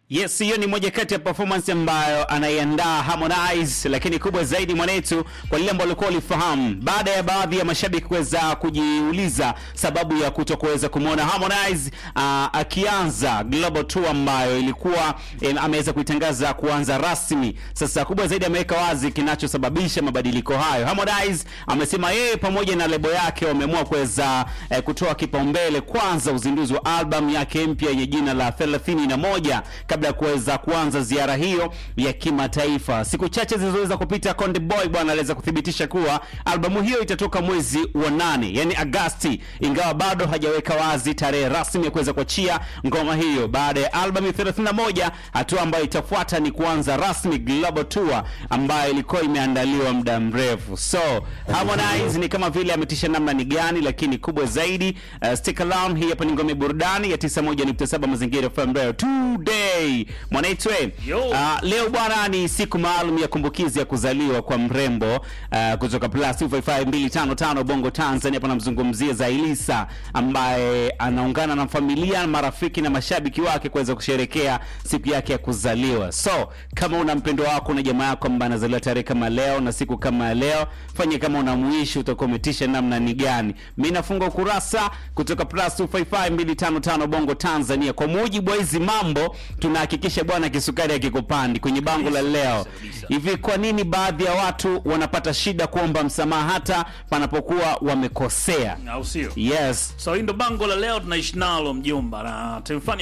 Yes, hiyo ni moja kati ya performance ambayo anaiandaa Harmonize, lakini kubwa zaidi mwanetu, kwa lile ambalo ulikuwa ulifahamu, baada ya baadhi ya mashabiki kuweza kujiuliza sababu ya kutokuweza kumwona Harmonize uh, akianza Global Tour ambayo ilikuwa eh, ameweza kuitangaza kuanza rasmi. Sasa kubwa zaidi ameweka wazi kinachosababisha mabadiliko hayo. Harmonize amesema yeye pamoja na lebo yake wameamua kuweza eh, kutoa kipaumbele kwanza uzinduzi wa album yake mpya yenye jina la 31 kabla ya kuweza kuanza ziara hiyo ya kimataifa. Siku chache zilizoweza kupita, Konde Boy bwana aliweza kuthibitisha kuwa albamu hiyo itatoka mwezi wa nane, yani Agasti, ingawa bado hajaweka wazi tarehe rasmi ya kuweza kuachia ngoma hiyo. Baada ya albamu 31, hatua ambayo itafuata ni kuanza rasmi Global Tour ambayo ilikuwa imeandaliwa muda mrefu. So Harmonize ni kama vile ametisha namna ni gani, lakini kubwa zaidi uh, stick around. Hii hapa ni ngome burudani ya 91.7 Mazingira FM Radio today mwanaitwe. Yo. Uh, leo bwana ni siku maalum ya kumbukizi ya kuzaliwa kwa mrembo uh, kutoka plus 255255 Bongo Tanzania. Hapa namzungumzia Zailisa ambaye anaungana na familia, marafiki na mashabiki wake kuweza kusherekea siku yake ya kuzaliwa. So kama una mpendo wako na jamaa yako ambaye anazaliwa tarehe kama leo na siku kama ya leo, fanye kama unamuishi, utakuwa umetisha namna ni gani. Mimi nafunga ukurasa kutoka plus 255255 Bongo Tanzania. Kwa mujibu wa hizi mambo, tunahakikisha bwana kisukari akikupandi kwenye bango la leo. kabisa. Hivi kwa nini baadhi ya watu wanapata shida kuomba msamaha hata panapokuwa wamekosea? au sio? Yes. So hii ndo bango la leo tunaishi nalo mjomba, na tumefanya